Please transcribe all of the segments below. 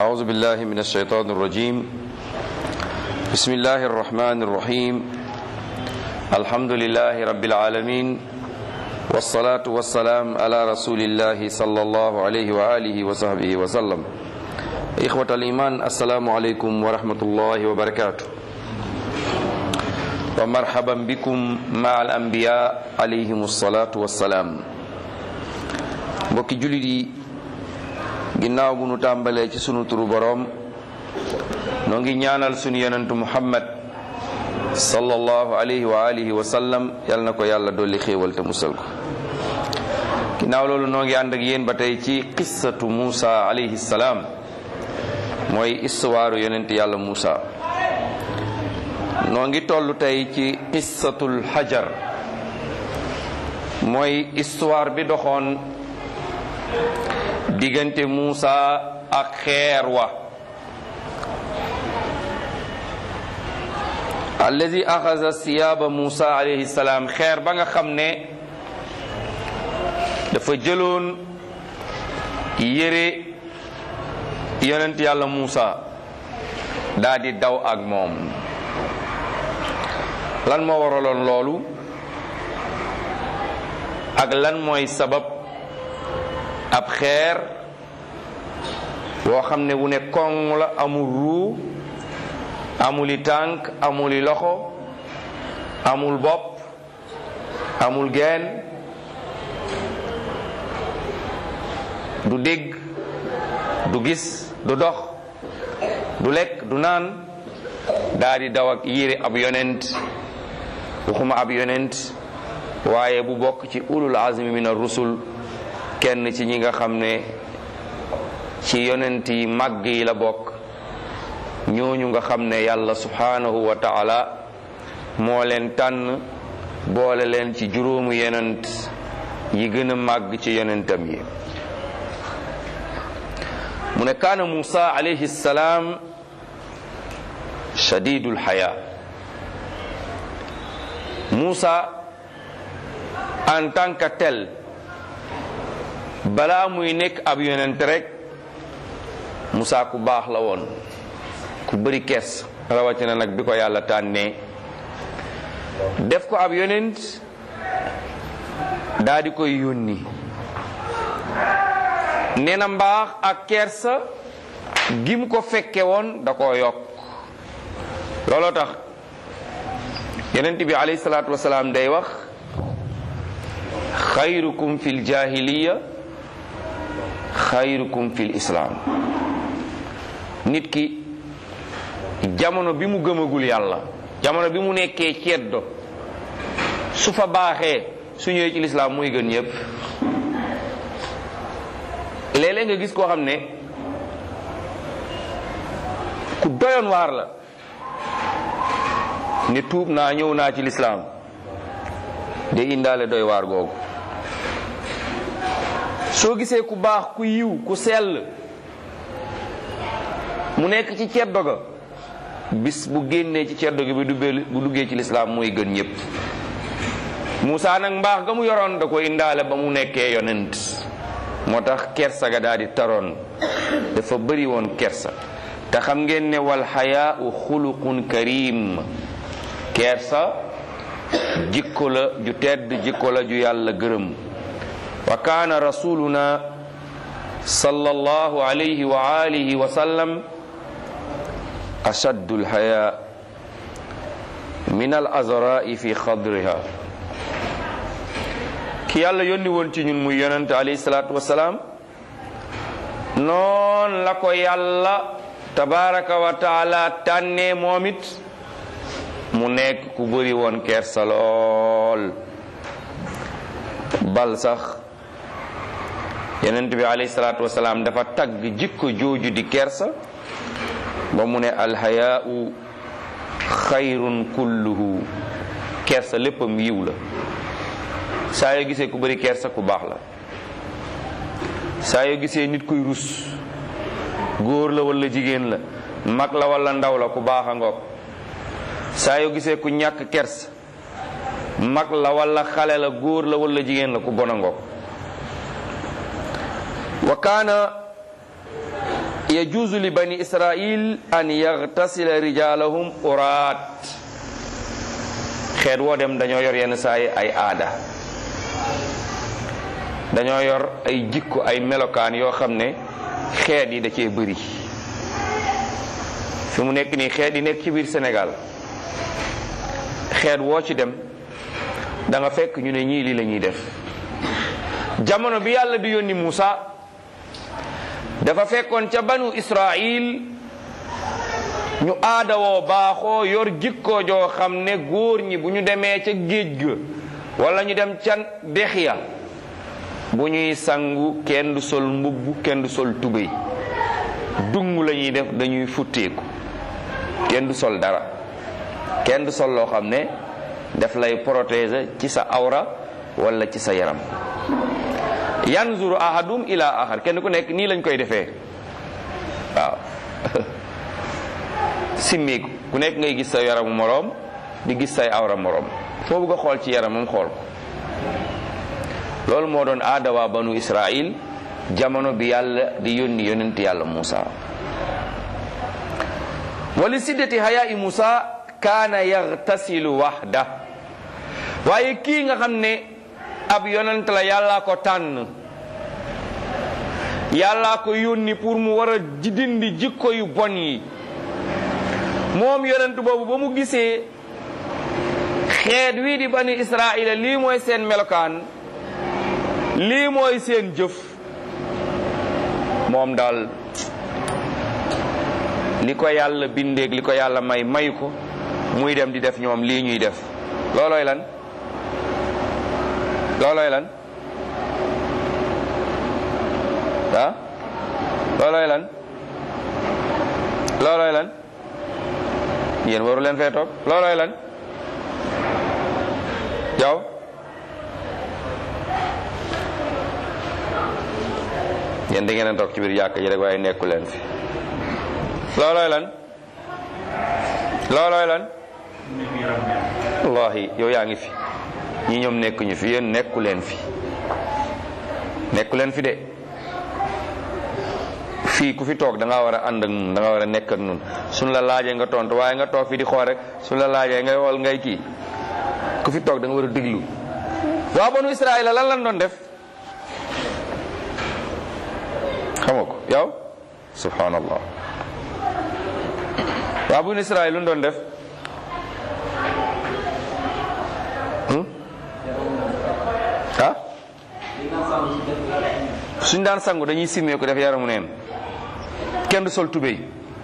أعوذ بالله من الشيطان الرجيم بسم الله الرحمن الرحيم الحمد لله رب العالمين والصلاة والسلام على رسول الله صلى الله عليه وآله وصحبه وسلم إخوة الإيمان السلام عليكم ورحمة الله وبركاته ومرحبا بكم مع الأنبياء عليهم الصلاة والسلام mbokki jullit yi ginnaaw bu nu tàmbalee ci sunu turu boroom noo ngi ñaanal sunu yonentu muhammad sallallahu alayhi wa alihi wa sallam yal na ko yàlla dolli xéewal te musal ko ginnaaw loolu noo ngi ànd ak yéen ba tey ci qissatu Muusa alayhi salaam mooy istuwaaru yonent yàlla Muusa noo ngi toll tey ci qissatul hajar mooy histoire bi doxoon diggante Muusa ak xeer wa alladi axasa siyaaba Muusa alayhi salaam xeer ba nga xam ne dafa jëloon yére yonent yàlla Muusa daa di daw ak moom lan moo waraloon loolu ak lan mooy sabab ab xeer boo xam ne wu ne koŋ la amul ruu amuli tànk amuli loxo amul bopp amul geen du dégg du gis du dox du lekk du naan daa di daw ak yére ab yonent waxuma ab yonent waaye bu bokk ci ulul azmi min ar-rusul kenn ci ñi nga xam ne ci yonent yi màgg yi la bokk ñooñu nga xam ne yàlla subhanahu wa ta'ala moo leen tànn boole leen ci juróomu yonent yi gën a màgg ci yonentam yi mu ne kaana Muusa alayhi salaam shadidul xaya Muusa en tant que tel balaa muy nekk ab yonent rek Muusa ku baax la woon ku bëri kees rawatina nag bi ko yàlla tànnee def ko ab yonent daa di koy yónni nee na mbaax ak kersa gi mu ko fekke woon da koo yokk looloo tax yonent bi alayhi salaatu wasalaam day wax xayrukum fil jahiliya xayrukum fil islam nit ki jamono bi mu gëmagul yàlla jamono bi mu nekkee ceddo su fa baaxee su ñëwee ci lislaam muy gën ñëpp léeg-léeg nga gis koo xam ne ku doyoon waar la ne tuub naa ñëw naa ci lislaam de indaale doy waar googu soo gisee ku baax ku yiw ku sell mu nekk ci ceddo ga bis bu génnee ci ceddo gi bu duggee ci lislaam mooy gën ñëpp Muusa nag mbaax ga mu yoroon da ko indaale ba mu nekkee yonent moo tax kersa ga daal di taroon dafa bëri woon kersa te xam ngeen ne wal xayaau xuluqun karim kersa jikko la ju tedd jikko la ju yàlla gërëm wa kaana rasuluna sallallahu alayhi wa alihi wa sallam ashaddu alxaya min al azrai fi xadriha ki yàlla yónni woon ci ñun muy yonente alayhi salaatu wasalaam noon la ko yàlla tabaraka wa taala tànnee moom it mu nekk ku bëri woon kersa lool bal sax yonent bi alayhi salaatu wasalaam dafa tagg jikko jooju di kersa ba mu ne alhayaau xayrun kulluhu kersa léppam yiw la saa yoo gisee ku bëri kersa ku baax la saa yoo gisee nit kuy rus góor la walla jigéen la mag la walla ndaw la ku baax a ngoog saa yoo gisee ku ñàkk kersa mag la walla xale la góor la walla jigéen la ku bon a ngoog wa kaana yajuuzu li bani israil an yaxtasila rijalahum uraat xeet woo dem dañoo yor yenn saa yi ay aada dañoo yor ay jikko ay melokaan yoo xam ne xeet yi da cee bëri fi mu nekk nii xeet yi nekk ci biir Sénégal xeet woo ci dem da nga fekk ñu ne ñii lii la ñuy def jamono bi yàlla di yónni Muusa dafa fekkoon ca banu Israil ñu aada woo baaxoo yor jikko joo xam ne góor ñi bu ñu demee ca géej ga wala ñu dem ca dex ya bu ñuy sangu kenn du sol mbubb kenn du sol tubéy dung la ñuy def dañuy futteeku kenn du sol dara kenn du sol loo xam ne daf lay protéger ci sa awra wala ci sa yaram yanzuru ahadum ila ahar kenn ku nekk nii lañ koy defee waaw simmiku ku nekk ngay gis sa yaramu moroom di gis say awra moroom foo bëgg a xool ci yaramam xool ko loolu moo doon aada waa banu israil jamono bi yàlla di yónni yonent yàlla Muusa wali siddati hayaa Muusa kaana yaxtasilu waxda waaye kii nga xam ne ab yonent la yàllaa ko tànn yàllaa ko yónni pour mu war a dindi jikko yu bon yi moom yonent boobu ba mu gisee xeet wii di bani israila lii mooy seen melokaan lii mooy seen jëf moom daal li ko yàlla bindeeg li ko yàlla may mayu ko muy dem di def ñoom lii ñuy def loolooy lan loolooy lan ah loolooy lan loolooy lan yéen waru leen fee toog loolooy lan yow yéen da ngeen a toog ci biir jàkk ji rek waaye nekku leen fi loolooy lan loolooy lan wallahi yow yaa ngi fi ñi ñoom nekkuñu fi yéen nekku leen fi nekku leen fi de fii ku fi toog da ngaa war a ànd ak nun da nga war a nekk ak nun suñ la laajee nga tontu waaye nga toog fi di xool rek suñ la laajee ngay xool ngay kii ku fi toog da nga war a déglu waa banu Israël lan lan doon def xam nga ko yow subhanallah waa banu Israël lu doon def ah suñ daan sangu dañuy simmee ko def yaramu neen kenn du sol tubéy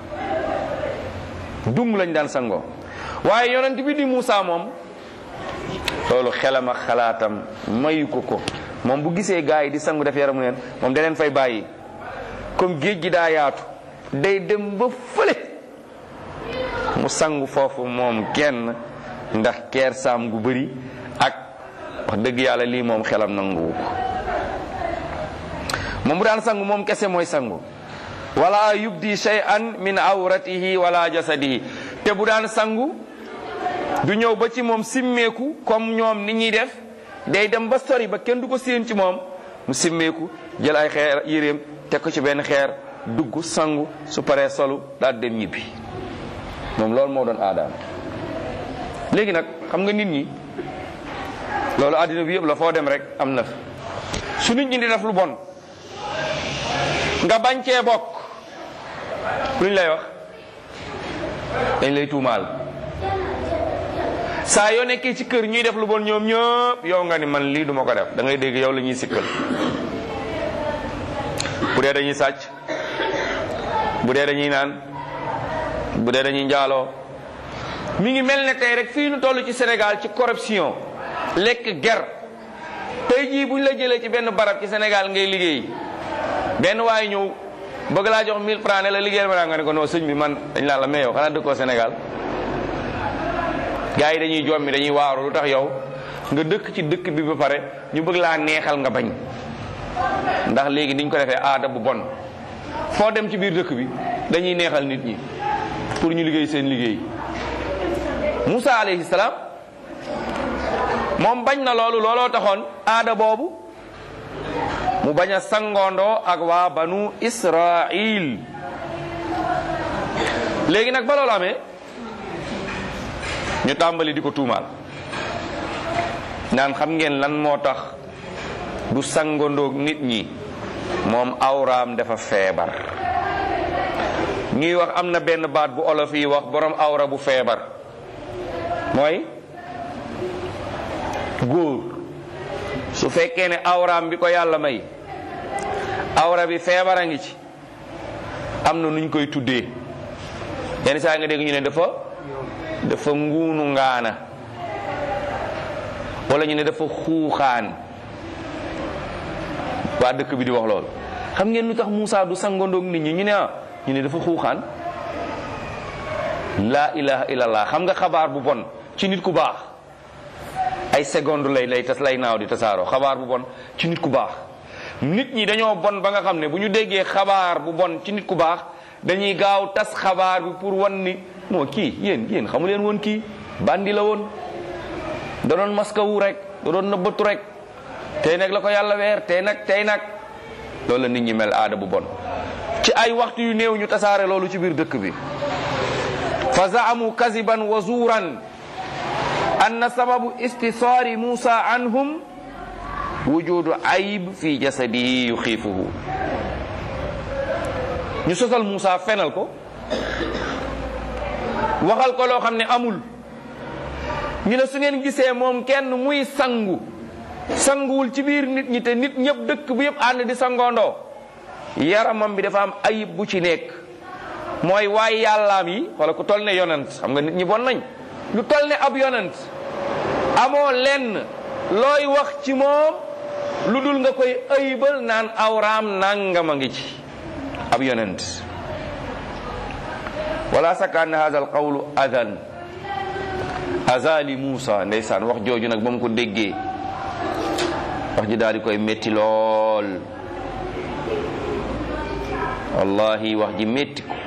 dung lañ daan sangoo waaye yonent bi di Muusa moom loolu xelam ak xalaatam mayu ko ko moom bu gisee gaa yi di sangu def yaramu neen moom da leen fay bàyyi comme géej gi daa yaatu day dem ba fële mu sangu foofu moom kenn ndax keer saam gu bëri ak wax dëgg yàlla lii moom xelam nanguwu ko moom bu daan sangu moom kese mooy sangu wala yubdi shay'an min awratihi wala jasadihi te bu daan sangu du ñëw ba ci moom simmeeku comme ñoom ni ñuy def day dem ba sori ba kenn du ko séen ci moom mu simmeeku jël ay xeer yéreem teg ko ci benn xeer dugg sangu su paree solu daal dem ñibbi moom loolu moo doon aadaam léegi nag xam nga nit ñi loolu àddina bi yëpp la foo dem rek am na su nit ñi di def lu bon nga bañ cee bokk luñ lay wax dañ lay tuumaal saa yoo nekkee ci kër ñuy def lu bon ñoom ñëpp yow nga ni man lii duma ko def da ngay dégg yow la ñuy sikkal bu dee dañuy sàcc bu dee dañuy naan bu dee dañuy njaaloo mi ngi mel ne tey rek fii nu toll ci Sénégal ci corruption lekk ger tey jii bu ñu la jëlee ci benn barab ci Sénégal ngay liggéey benn waaye ñëw bëgg laa jox 1000 francs ne la liggéeyal ma nga ne ko non sëñ bi man dañ laa la mais yow xanaa dëkkoo Sénégal gars yi dañuy jommi dañuy waaru lu tax yow nga dëkk ci dëkk bi ba pare ñu bëgg laa neexal nga bañ ndax léegi niñ ko defee aada bu bon foo dem ci biir dëkk bi dañuy neexal nit ñi pour ñu liggéey seen liggéey Moussa alayhi salaam moom bañ na loolu looloo taxoon aada boobu mu bañ a sangoondoo ak waa banu Israil léegi nag ba loolu amee ñu tàmbali di ko tuumaal naan xam ngeen lan moo tax du sangandoog nit ñi moom awraam dafa feebar ñuy wax am na benn baat bu olof yi wax borom awra bu feebar mooy góor su fekkee ne awraam bi ko yàlla may awra bi feebar a ngi ci am na nuñ koy tuddee yenn saa nga dégg ñu ne dafa dafa nguunu ngaana wala ñu ne dafa xuuxaan waa dëkk bi di wax lool xam ngeen lu tax Moussa du sangandoog nit ñi ñu ne ah ñu ne dafa xuuxaan laa ilaha illallah xam nga xabaar bu bon ci nit ku baax ay seconde lay lay tas lay naaw di tasaaroo xabaar bu bon ci nit ku baax nit ñi dañoo bon ba nga xam ne bu ñu déggee xabaar bu bon ci nit ku baax dañuy gaaw tas xabaar bi pour wan ni moo kii yéen yéen xamu leen woon kii bandi la woon da doon maskawu rek da doon nëbbatu rek tey nag la ko yàlla weer tey nag tey nag loolu la nit ñi mel aada bu bon ci ay waxtu yu néew ñu tasaare loolu ci biir dëkk bi fa zaamu kaziban wa zuuran anna sababu istisaari Musa anhum wujudu ayib fi jasadihi yuxiifuhu ñu sosal Musa fenal ko waxal ko loo xam ne amul ñu ne su ngeen gisee moom kenn muy sangu sanguwul ci biir nit ñi te nit ñëpp dëkk bi yëpp ànd di sangoondoo yaramam bi dafa am ayib bu ci nekk mooy waay yàllaam yi wala ku toll ne yonent xam nga nit ñi bon nañ lu toll ne ab yonent amoo lenn looy wax ci moom lu dul nga koy ayibal naan awraam nangama ngi ci ab yonent wala sakka anna hadha alqawlu adan azali Musa ndeysaan wax jooju nag ba mu ko déggee wax ji daal di koy métti lool wallahi wax ji métti ko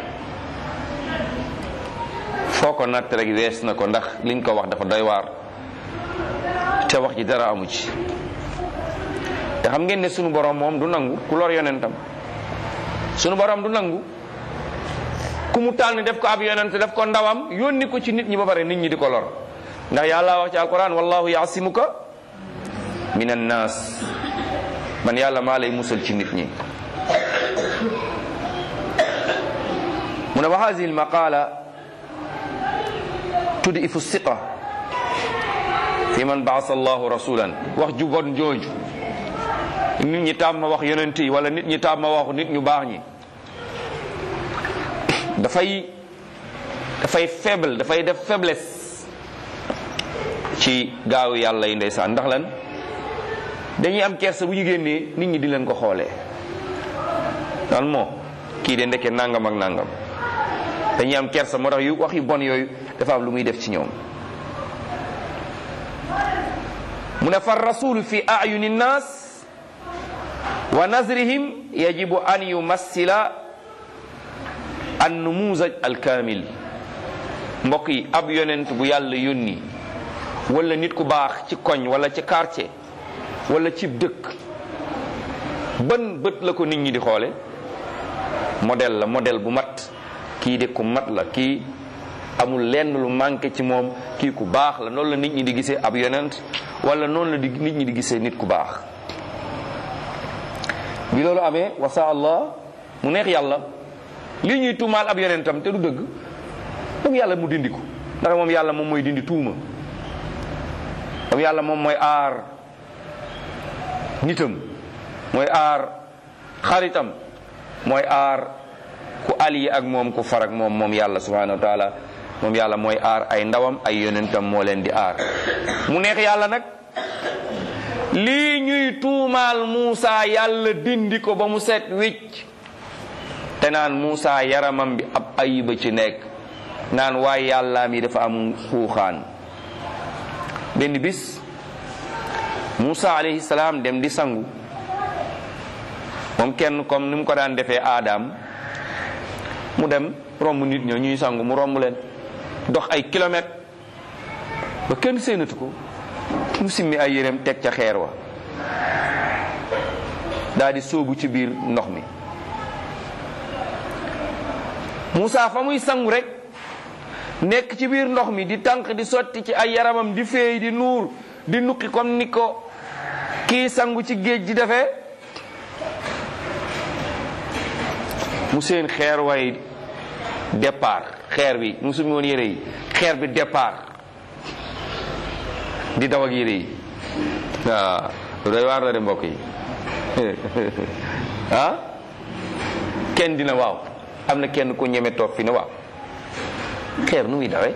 foo ko natt rek wees na ko ndax liñ ko wax dafa doy waar te wax ji dara amu ci te xam ngeen ne sunu borom moom du nangu ku lor yonentam sunu borom du nangu ku mu tànn def ko ab yonent def ko ndawam yónni ko ci nit ñi ba pare nit ñi di ko lor ndax yàlla wax ci alquran wallahu yaasimuka min annas man yàlla maa lay musal ci nit ñi mu ne wa hadihi almaqala tudifu siqa fi man baasa allahu rasulan wax ju bon jooju nit ñi tàmm wax yonent yi wala nit ñi tàmm wax nit ñu baax ñi dafay dafay faible dafay def faiblesse ci gaawu yàlla yi ndeysaan ndax lan dañuy am kersa bu ñu génnee nit ñi di leen ko xoolee daan moo kii de ndeke nangam ak nangam dañuy am kersa moo tax yu wax yu bon yooyu dafa am lu muy def ci ñoom mu ne fa rasul fi ayuni nnas wa nazrihim yajibu an yumassila an numuzaj alkamil mbokk yi ab yonent bu yàlla yónni wala nit ku baax ci koñ wala ci quartier wala ci dëkk ban bët la ko nit ñi di xoole modèle la modèle bu mat kii de ku mat la kii amul lenn lu manqué ci moom kii ku baax la noonu la nit ñi di gisee ab yonent wala noonu la di nit ñi di gisee nit ku baax bi loolu amee wasa allah mu neex yàlla lii ñuy tuumaal ab yonentam te du dëgg moom yàlla mu dindi ko ndax moom yàlla moom mooy dindi tuuma moom yàlla moom mooy aar nitam mooy aar xaritam mooy aar ku allié ak moom ku far ak moom moom yàlla subhanahu wa taala moom yàlla mooy aar ay ndawam ay yonentam moo leen di aar mu neex yàlla nag lii ñuy tuumaal Muusa yàlla dindi ko ba mu set wicc te naan Muusa yaramam bi ab ayiba ci nekk naan waaye yàlla mi dafa am xuuxaan benn bis Muusa alayhi salaam dem di sangu moom kenn comme ni mu ko daan defee aadaam mu dem romb nit ña ñuy sangu mu romb leen dox ay kilomètres ba kenn séenatu ko mu simmi ay yéreem teg ca xeer wa daal di sóobu ci biir ndox mi Moussa fa muy sangu rek nekk ci biir ndox mi di tànk di sotti ci ay yaramam di feey di nuur di nukki comme ni ko kii sangu ci géej di defee mu seen xeer way départ xeer bi mu sumi woon yére yi xeer bi départ di daw ak yére yi waaw doy waar la de mbokk yi ah kenn dina waaw am na kenn ku ñeme toog fi ne waaw xeer nu muy dawee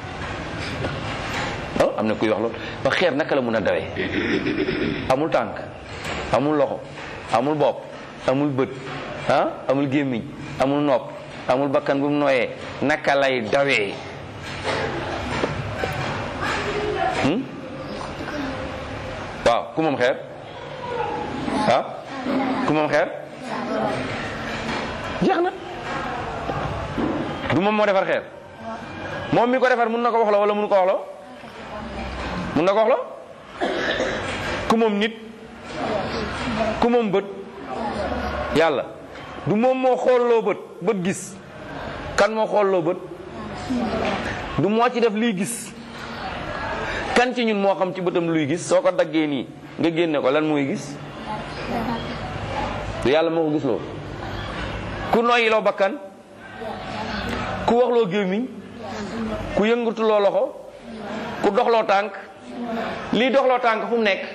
oh am na kuy wax loolu ba xeer naka la mun a dawee amul tànk amul loxo amul bopp amul bët ah amul gémmiñ amul nopp amul bakkan bu mu nooyee naka lay dawee waaw ku moom xeer ah ku moom xeer jeex na du moom moo defar xeer moom mi ko defar mun na ko wax la wala mun ko wax la mun na ko wax la ku moom nit ku moom bët yàlla du moom moo xoolloo bët bët gis kan moo xoolloo bët du moo ci def liy gis kan ci ñun moo xam ci bëtam luy gis soo ko daggee nii nga génne ko lan mooy gis du yàlla moo ko gis loo ku noyyiloo bakkan ku waxloo gémmiñ ku yëngatuloo loxo ku doxloo tànk lii doxloo tànk fu mu nekk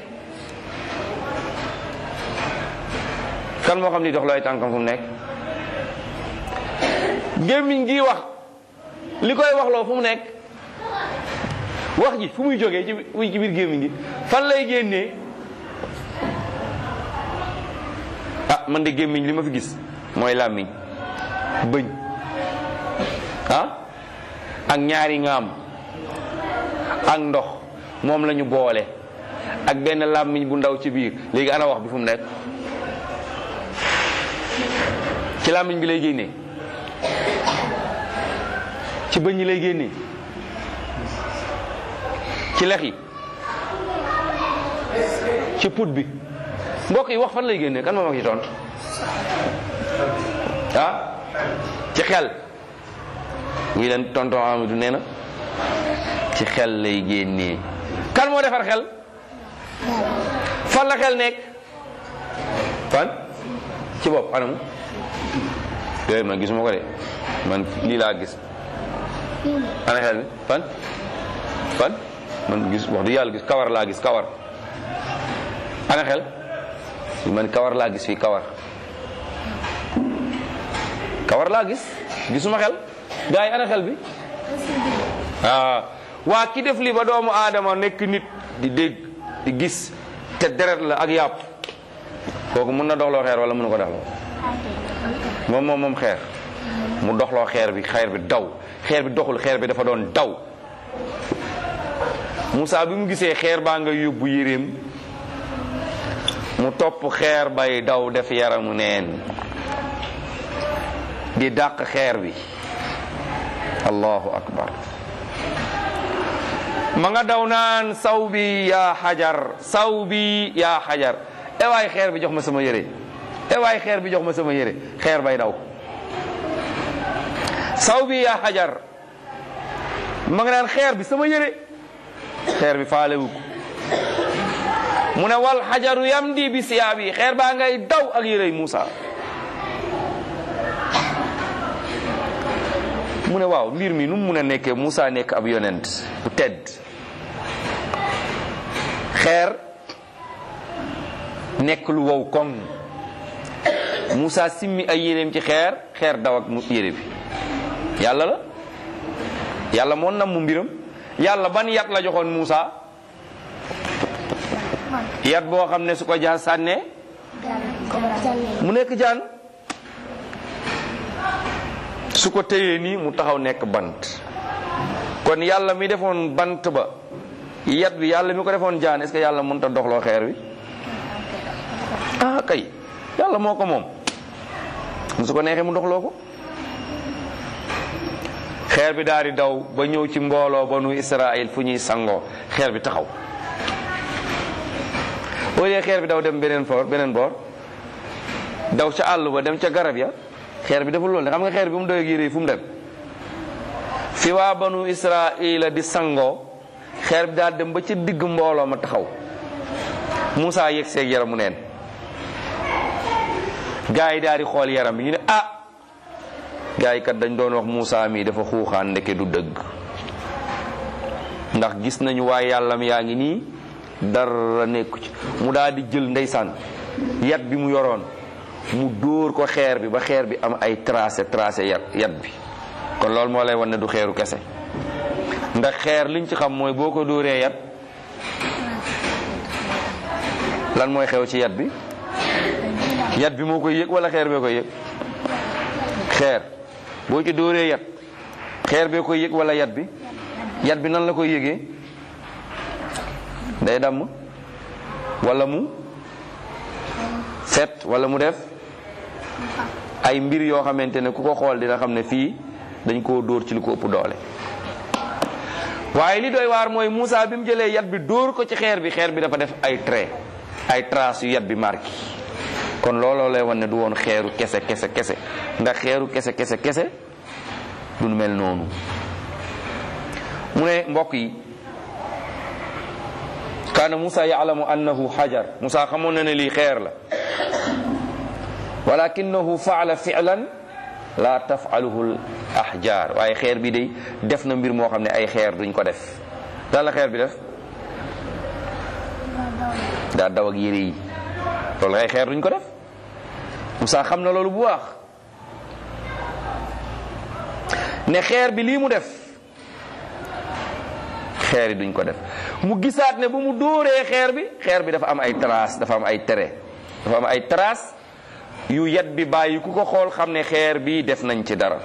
kan moo xam ni doxloo ay tànkam fu mu nekk gémmiñ gi wax li koy waxloo fu mu nekk wax ji fu muy jógee ci ci biir gémmiñ gi fan lay génnee ah man de gémmiñ li ma fi gis mooy làmmiñ bëñ ah ak ñaari ngaam ak ndox moom la ñu boole ak benn làmmiñ bu ndaw ci biir léegi ana wax bi fu mu nekk ci làmmiñ bi lay génnee ci bëñ yi lay génnee ci lex yi ci put bi mbokk yi wax fan lay génnee kan moom ak ci tontu ah ci xel wii leen tonton Amadou nee na ci xel lay génnee kan moo defar xel fan la xel nekk fan ci bopp anamu déedéet man gisuma ko de man lii laa gis ana xel mi fan fan man gis wax du yàlla gis kawar laa gis kawar ana xel man kawar laa gis fii kawar kawar laa gis gisuma xel gaa yi ana xel bi ah waa ki def li ba doomu aadama nekk nit di dégg di gis te deret la ak yàpp kooku mun na doxloo xeer wala mënu ko doxloo moom moom moom xeer mu doxloo xeer bi xeer bi daw xeer bi doxul xeer bi dafa doon daw Moussa bi mu gisee xeer baa nga yóbbu yéreem mu topp xeer bay daw def yaramu neen di dàq xeer bi allahu akbar ma nga daw naan saw bi yaa xajar saw bi yaa xajar e waay xeer bi jox ma sama yére e waay xeer bi jox ma sama yére xeer bay daw saw bi yaa xajar ma nga naan xeer bi sama yére xeer bi faalewu ko mu ne wal xajaru yamdi bi siyaabi xeer baa ngay daw ak yére Moussa mu ne waaw mbir mi nu mu mun a nekkee Moussa nekk ab yonent bu tedd xeer nekk lu wow koŋ Moussa simmi ay yéreem ci xeer xeer daw ak yére bi yàlla la yàlla moo nam mu mbiram yàlla ban yat la joxoon Moussa yat boo xam ne su ko jaan sànnee mu nekk jaan su ko téyee nii mu taxaw nekk bant kon yàlla mi defoon bant ba yat bi yàlla mi ko defoon jaan est-ce que yàlla mënut a doxloo xeer bi ah kay yàlla moo ko moom su ko neexee mu doxloo ko xeer bi daal di daw ba ñëw ci mbooloo banu Israël fu ñuy sangoo xeer bi taxaw boo dee xeer bi daw dem beneen foor beneen boor daw ca àll ba dem ca garab ya xeer bi deful loolu xam nga xeer bi mu doy ak yére yi fu mu dem fi waa banu israila di sangoo xeer bi daal dem ba ci digg mbooloo ma taxaw Moussa yegg seeg yaramu neen gaa yi daal di xool yaram bi ñu ne ah gaa yi kat dañ doon wax Moussa mii dafa xuuxaan ndeke du dëgg ndax gis nañu waaye yàllam yaa ngi nii dara nekku ci mu daal di jël ndeysaan yat bi mu yoroon mu dóor ko xeer bi ba xeer bi am ay tracé tracé yat yat bi kon loolu moo lay wan ne du xeeru kese ndax xeer liñ ci xam mooy boo ko dóoree yat lan mooy xew ci yat bi yat bi moo koy yëg wala xeer bee koy yëg xeer boo ci dóoree yat xeer bee koy yëg wala yat bi yat bi nan la koy yëgee day damm wala mu set wala mu def ay mbir yoo xamante ne ku ko xool dina xam ne fii dañ koo dóor ci lu ko ëpp doole waaye li doy waar mooy Moussa bi mu jëlee yat bi dóor ko ci xeer bi xeer bi dafa def ay trait ay traces yu yat bi marqué kon looloo lay wan ne du woon xeeru kese kese kese ndax xeeru kese kese kese du mel noonu mu ne mbokk yi kaana Moussa yaalamu annahu xajar Moussa xamoon na ne lii xeer la walakinahu faala filan la tafaluhu l ahjar waaye xeer bi day def na mbir moo xam ne ay xeer duñ ko def lan la xeer bi def daa daw ak yére yi loolu ay xeer duñ ko def Moussa xam na loolu bu baax ne xeer bi lii mu def xeer yi duñ ko def mu gisaat ne bu mu dóoree xeer bi xeer bi dafa am ay traces dafa am ay tere dafa am ay traces yu yat bi bàyyi ku ko xool xam ne xeer bi def nañ ci dara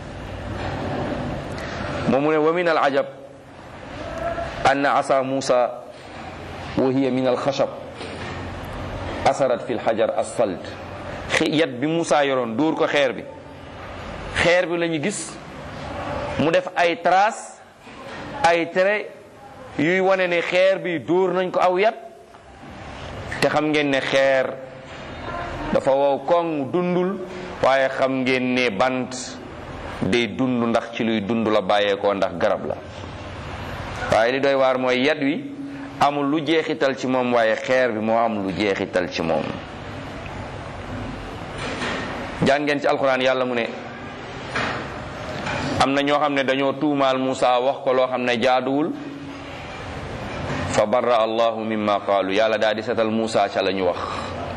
moom mu ne wa min al ajab anna asa Musa wa hiya min al xashab asarat fi lxajar asfalt yat bi Musa yoroon dóor ko xeer bi xeer bi la ñu gis mu def ay traces ay tere yuy wane ne xeer bi dóor nañ ko aw yat te xam ngeen ne xeer dafa wow koŋ dundul waaye xam ngeen ne bant day dund ndax ci luy dund la bàyyeekoo ndax garab la waaye li doy waar mooy yat wi amul lu jeexital ci moom waaye xeer bi moo am lu jeexital ci moom jàngeen ci alxuraan yàlla mu ne am na ñoo xam ne dañoo tuumaal Musa wax ko loo xam ne jaaduwul fa barra allahu mimma qaalu yàlla daal di setal Musa ca la ñu wax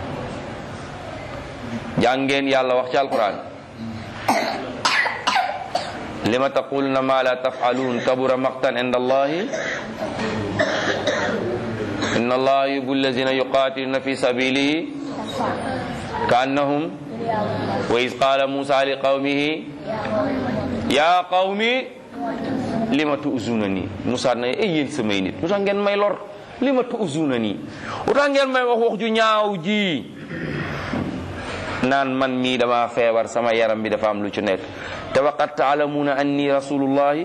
jàngeen yàlla wax ci alquran lima taquluna ma la taf'alun kabura maqtan inda allahi inna allaha yuhibbu allazina yuqatiluna fi sabilihi kaannahum wa iz qala musa li qawmihi ya qawmi lima tu'zuna nii Musa na ay yéen samay nit lu tax ngeen may lor lima tu'zuna nii lu tax ngeen may wax wax ju ñaaw ji naan man mii dama feebar sama yaram bi dafa am lu ci nekk te waqad taalamuuna anni rasulullahi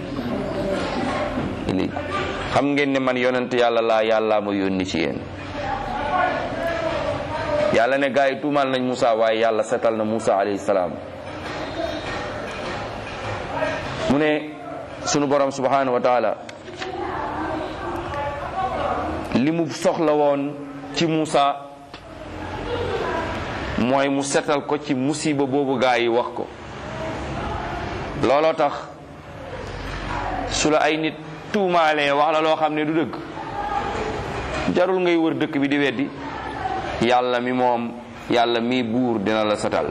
ilaykum xam ngeen ne man yonent yàlla laa yàlla ma yónni ci yéen yàlla ne gaa yi tuumaal nañ Musa waaye yàlla setal na Musa alayhi salaam mu ne sunu borom subhanahu wa taala li mu soxla woon ci Musa mooy mu setal ko ci musiba boobu gaa yi wax ko looloo tax su la ay nit tuumaalee wax la loo xam ne du dëgg jarul ngay wër dëkk bi di weddi yàlla mi moom yàlla mi buur dina la setal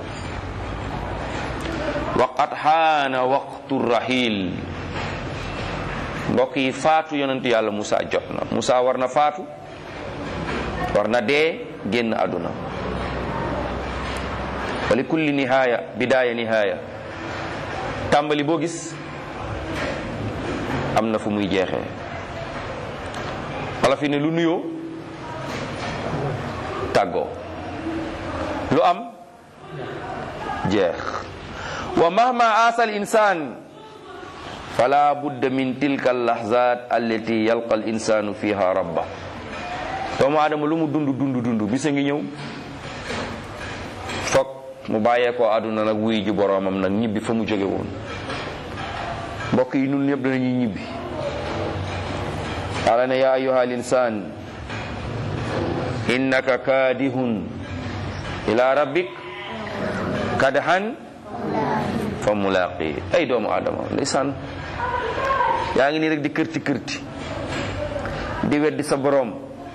waqad xaana waqtu rahil mbokk yi faatu yonentu yàlla Musa jot na Musa war na faatu war na dee génn àdduna wa li kulli nihaaya bidaaya nihaaya tàmbali boo gis am na fu muy jeexee wala fi ne lu nuyoo tàggoo lu am jeex wa mahma aasa al insan fala budda min tilka allahzat allati yalqa al insanu fiha rabba doomu aadama lu mu dund dund dund bisa ngi ñëw foog mu bàyyee ko àdduna nag wuy ji boroomam nag ñibbi fa mu jóge woon mbokk yi nun ñëpp danañuy ñibbi ala ne yaa ayuha al insaan innaka kaadihun ila rabbik kadhan fa mulaqi ay doomu aadama ndeysaan yaa ngi nii rek di kërti kërti di weddi sa boroom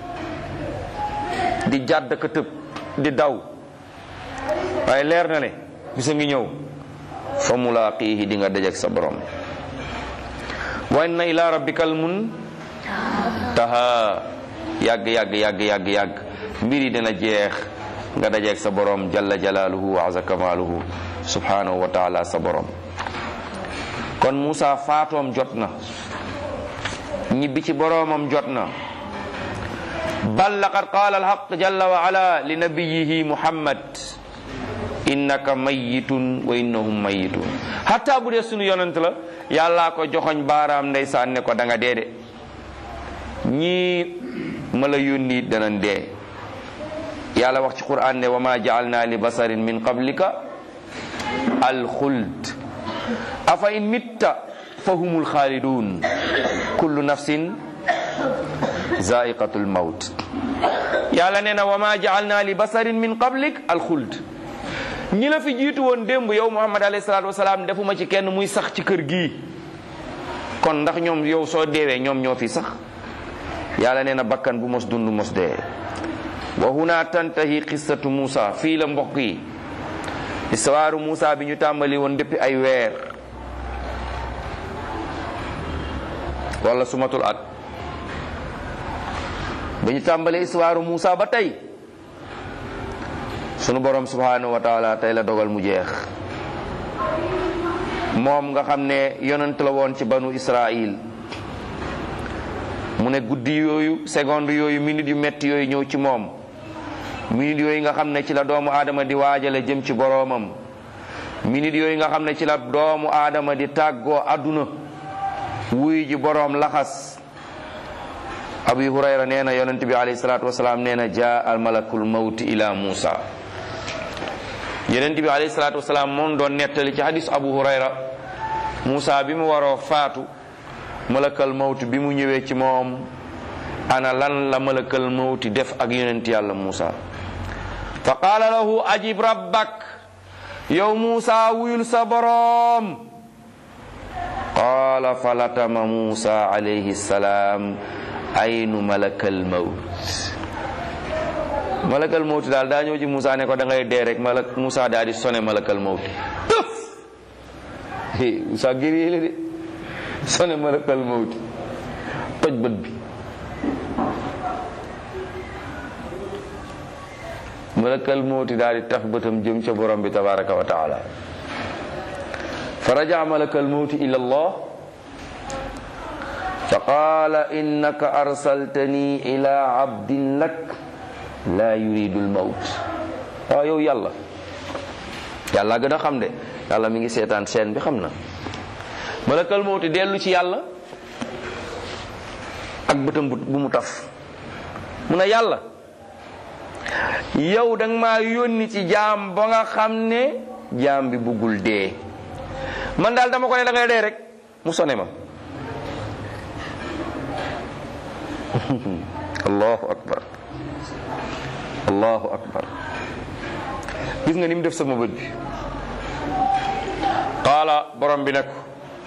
di jàdd ka tëb di daw waaye leer na le bisa ngi ñëw fa mulaaqihi di nga dajek sa borom wa inna ila rabbikal mun taha yàgg yàgg yàgg yàgg yàgg mbir yi dina jeex nga dajek sa borom jalla jalaaluhu wa aza kamaaluhu subhanahu wa taala sa borom kon Muusa faatoom jot na ñibbi ci boroomam jot na bal laqad qaala alhaq jalla wa ala li nabiyihi muhammad innaka mayitun wa innahum mayitun hatta bu dee sunu yonent la yàllaa ko joxoñ baaraam ndeysaan ne ko da nga dee de ñii ma la yónni danañ dee yàlla wax ci quran ne wa ma jaalna li basarin min qablika alxuld afa in mitta fa humul xaalidun kullu nafsin zaiqatul mawt yàlla nee na wa ma jaalna li basarin min qablik alxuld ñi la fi jiitu woon démb yow muhammad alayhi salaatu wasalaam defuma ci kenn muy sax ci kër gii kon ndax ñoom yow soo deewee ñoom ñoo fi sax yàlla nee na bakkan bu mos dund mos dee wa huna tantahi qissatu Muusa fii la mbokk yi histoire Muusa bi ñu tàmbali woon depuis ay weer wala sumatul at ba ñu tàmbali histoire Muusa ba tey sunu borom subhanahu wa taala tey la dogal mu jeex moom nga xam ne yonent la woon ci banu Israil mu ne guddi yooyu seconde yooyu minute yu metti yooyu ñëw ci moom minute yooyu nga xam ne ci la doomu aadama di waajale jëm ci boroomam minute yooyu nga xam ne ci la doomu aadama di tàggoo àdduna wuy ji boroom laxas abi hurayra nee na yonent bi alayhi salaatu wasalaam nee na jaa al malakul mawti ila muusa yonent bi alayhi salaatu wasalaam moom doon nettali ci hadis abu hurayra muusa bi mu waroo faatu malakal mawti bi mu ñëwee ci moom ana lan la malakal mawti def ak yonent yàlla muusa fa qaala lahu ajib rabbak yow muusa wuyul sa boroom qaala falatama muusa alayhi salaam aynu malakal mawt malakal mawti daal daa ñëw ci muusa ne ko da ngay dee rek malak muusa daa di sone malakal mawti tëf muusa gëree la de sone malakal mawti toj bët bi malakal mawti daal di taf bëtam jëm ca borom bi tabaraka wa taala fa raja malakal mawti ila allah fa qaala innaka arsaltani ila abdin lak la yuridu lmawt waaw yow yàlla yàlla gën a xam de yàlla mi ngi seetaan seen bi xam na malakal mawti dellu ci yàlla ak bëtam bu mu taf mu ne yàlla yow danga maa yónni ci jaam ba nga xam ne jaam bi buggul dee man daal dama ko ne da ngay dee rek mu sone ma allahu akbar allahu akbar gis nga ni mu def sama bët bi qaala borom bi ne ko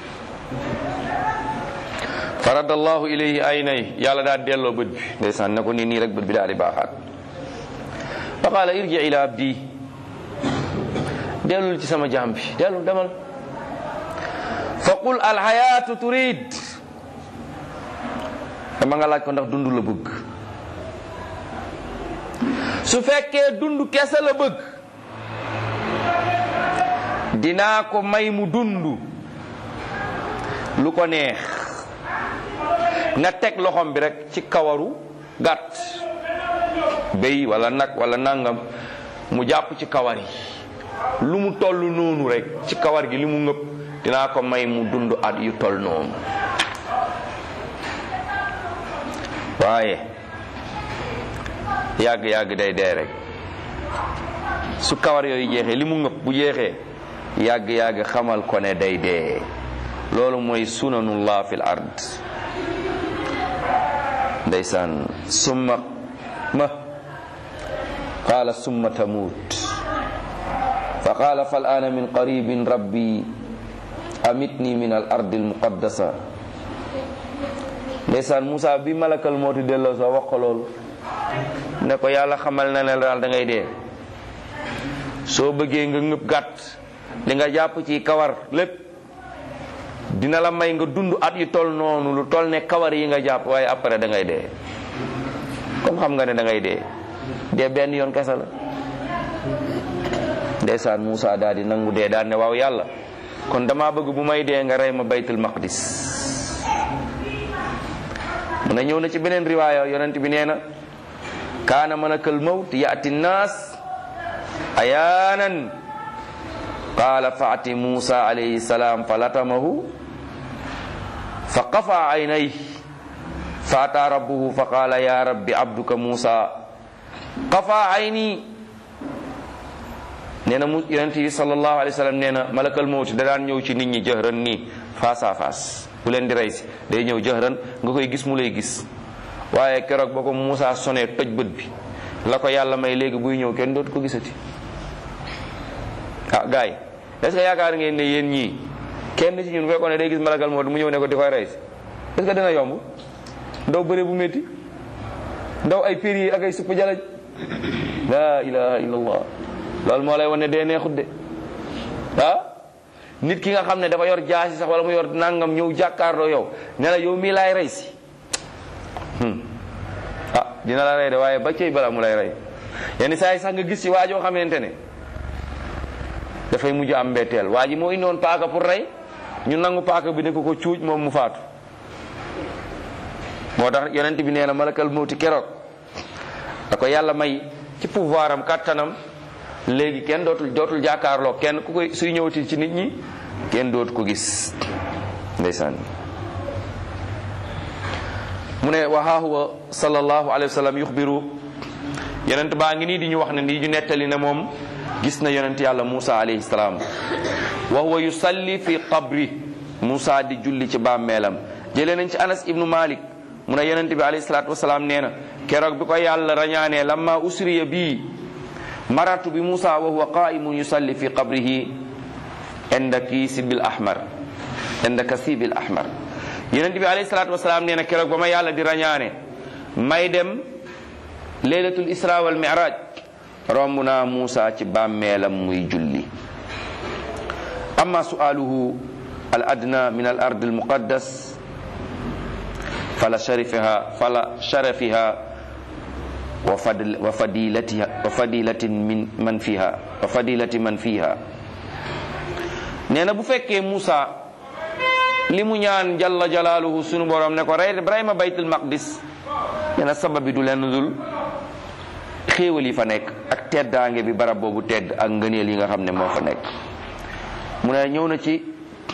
farad allahu ilayhi aynay yàlla daal delloo bët bi ndeysaan ne ko nii nii rek bët bi daal di baaxaat fa qaala irji ila abdi dellul ci sama jaam bi dellul demal fa qul alxayaatu turid dama nga laaj ko ndax dund la bëgg su fekkee dund kese la bëgg dinaa ko may mu dund lu ko neex nga teg loxom bi rek ci kawaru gàtt béy wala nag wala nangam mu jàpp ci kawar yi lu mu toll noonu rek ci kawar gi li mu ngëpp dinaa ko may mu dund at yu toll noonu waaye yàgg yàgg day dee rek su kawar yooyu jeexee li mu ngëpp bu jeexee yàgg-yàgg xamal ko ne day dee loolu mooy sunanullah fil ard ndeysaan summa ma qaala summa tamuut fa qaala fal ana min qaribin rabbi amitni min al ardi al muqaddasa ndeysaan Moussa bi malakal mooti delloo soo wax ko loolu ne ko yàlla xamal na ne daal da ngay dee soo bëggee nga ngëb gàtt li nga jàpp ci kawar lépp dina la may nga dund at yu tol noonu lu tol ne kawar yi nga jàpp waaye après da ngay dee comme xam nga ne da ngay dee dee benn yoon kese la ndeysaan Moussa daal di nangu dee daal ne waaw yàlla kon dama bëgg bu may dee nga rey ma baytul maqdis mu ne ñëw na ci beneen riwaaya yonent bi nee na kaana malakal mawt yaati nnaas ayaanan qaala faati Muusa alayhi salaam fa latamahu fa qafa aynayhi fa ataa rabbuhu fa qaala ya rabbi abduka Muusa qafa ayni nee na mu yonent yi sallallahu alayhi wa sallam nee na malakal mawt da daan ñëw ci nit ñi jëhran nii face à face bu leen di rey si day ñëw jëhran nga koy gis mu lay gis waaye keroog ba ko Muusa sonee toj bët bi la ko yàlla may léegi buy ñëw kenn dootu ko gisati ah gars yi est-ce que yaakaar ngeen ne yéen ñii kenn ci ñun bu fekkoon ne day gis malakal mawt mu ñëw ne ko di koy rey si est-ce que dina yomb ndaw bëre bu métti ndaw ay pér yi ak ay supp jalaj la ilaha illallah loolu moo lay wan ne dee neexut de ah nit ki nga xam ne dafa yor jaasi sax wala mu yor nangam ñëw jàkkaarloo yow ne la yow mii laay rey si ah dina la rey de waaye ba cey bala mu lay rey yenn saa yi sax nga gis ci waajoo xamante ne dafay mujj am mbetteel waa ji moo indoon paaka pour rey ñu nangu paaka bi ne ko ko cuuj moom mu faatu moo tax yonent bi nee na malakal mawti keroog da ko yàlla may ci pouvoir am kattanam léegi kenn dootul dootul jàkkaarloo kenn ku koy suy ñëwati ci nit ñi kenn dootu ko gis ndeysaan mu ne wa haa huwa sallallahu alayhi wa sallam yuxbiru yonent baa ngi nii di ñu wax ne nii ñu nettali ne moom gis na yonent yàlla Muusa alayhi salaam wa huwa yusalli fi qabri Muusa di julli ci bàmmeelam jëlee nañ ci Anas ibnu Malik mu ne yonent bi alayhi salaatu wasalaam nee na keroog bi ko yàlla rañaanee lamma usriya bii maratu bi Muusa wa huwa qaimun yusalli fi qabrihi inda kisibil ahmar inda kasibil ahmar yonent bi alayhi salaatu wasalaam nee na keroog ba ma yàlla di rañaane may dem laylatul isra wal mi'raj romb naa Muusa ci bàmmeelam muy julli amma su'aluhu al adna min al ard al muqaddas fala sharifiha fala sharafiha wa fadl wa fadilatiha wa fadilatin min man fiha wa fadilati man fiha nee na bu fekkee Muusa li mu ñaan jalla jalaaluhu sunu borom ne ko rey Ibrahima baytul maqdis nee na sabab bi du leen dul xéewal yi fa nekk ak teddaange bi barab boobu tedd ak ngëneel yi nga xam ne moo fa nekk mu ne ñëw na ci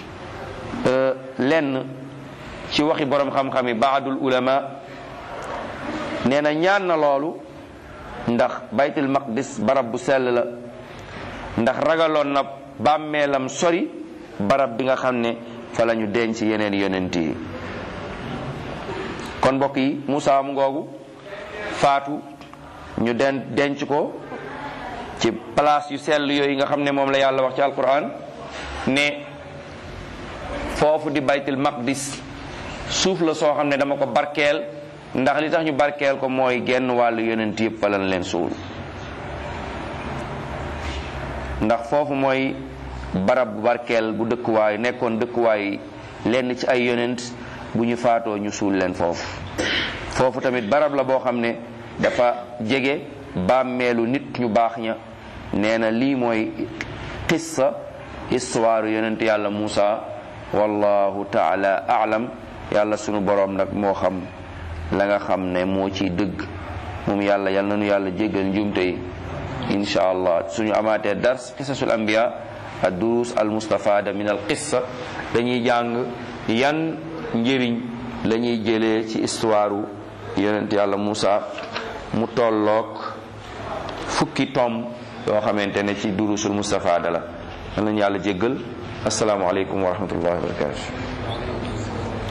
lenn ci waxi borom xam-xam yi baadul ulama nee na ñaan na loolu ndax baytul maqdis barab bu sell la ndax ragaloon na bàmmeelam sori barab bi nga xam ne fa la ñu denc yeneen yonent yi kon mbokk yi Moussa mu ngoogu faatu ñu den denc ko ci place yu sell yooyu nga xam ne moom la yàlla wax ci alquran ne foofu di baytul maqdis suuf la soo xam ne dama ko barkeel ndax li tax ñu barkeel ko mooy genn wàllu yonent yëpp fa lañ leen suul ndax foofu mooy barab bu barkeel bu dëkkuwaay nekkoon dëkkuwaay lenn ci ay yonent bu ñu faatoo ñu suul leen foofu foofu tamit barab la boo xam ne dafa jege bàmmeelu nit ñu baax ña nee na lii mooy qissa histoire yonent yàlla Muusa wallahu taala aalam yàlla sunu boroom nag moo xam la nga xam ne moo ciy dëgg moom yàlla yal na nu yàlla jéggal njuumte yi insha allah suñu amaatee dars qisasul anbiya ad durus al mustafada min al qissa dañuy jàng yan njëriñ la ñuy jëlee ci histoire yonent yàlla Muusa mu tolloog fukki tom yoo xamante ne ci durusul Mustafa dala yal nañu yàlla jéggal asalaamaaleykum wa rahmatullahi wa barakatu